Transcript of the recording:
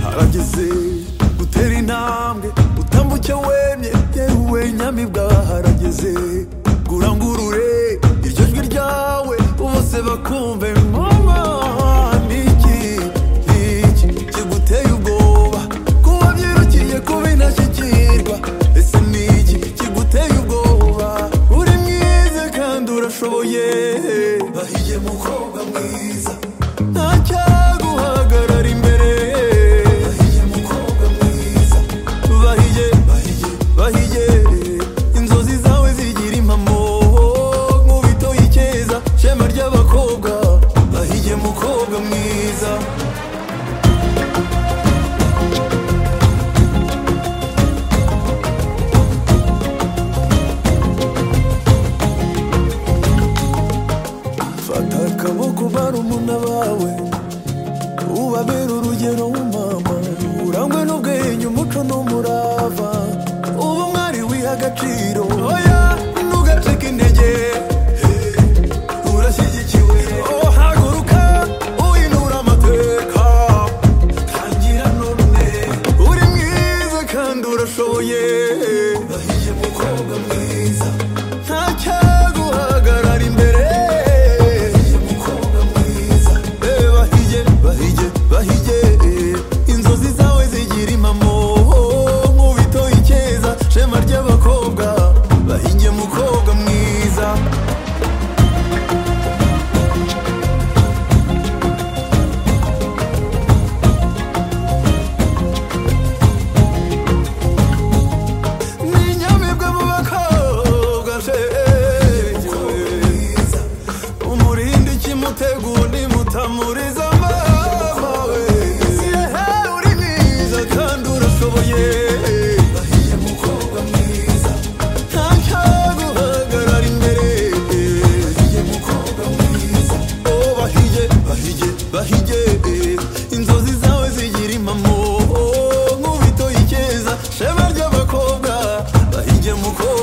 harageze gutera intambwe utambuke wemye yewe nyamibwa harageze ngurangurure iryo jwi ryawe bose bakumve mama niki niki kiguteye ubwoba kuba byirukiye kuba intashyikirwa ese niki kiguteye ubwoba uri mwiza kandi urashoboye bahiye mukobwa mwiza ntacyaguhagarara imbere bahiye mukobwa mwiza bahiye bahiye bahiye inzozi zawe zigira impamo nk'ubito y'icyeza shema ry'abakobwa bahiye mukobwa mwiza fata akaboko barumuna bawe ubabera urugero w'umama urangwe n'ubwenge umuco n'umurava uba umwari wiha agaciro oya ntugacike intege urashyigikiwe oh, haguruka uhinura amateka tangira none uri mwiza kandi urashoboye bahiye mukobwa mwiza ntacyaguhagarara imbere bahiye mukobwa mwiza Eh, bahiye bahiye bahiye eh, inzozi zawe zigira impamo nk'ubito icyeza shema ry'abakobwa bahiye mukobwa mwiza n'inyamibwa mu bakobwa she umurindi ikimutega undi mutamuriza amawe yehe uri mwiza kandi urashoboye bahiye mukobwa mwiza ntacyaguhagarara imbere bahiye mukobwa mwiza oh bahiye bahiye bahiye inzozi zawe zigira impamo nk'ubito y'icyeza shema ry'abakobwa bahiye mukobwa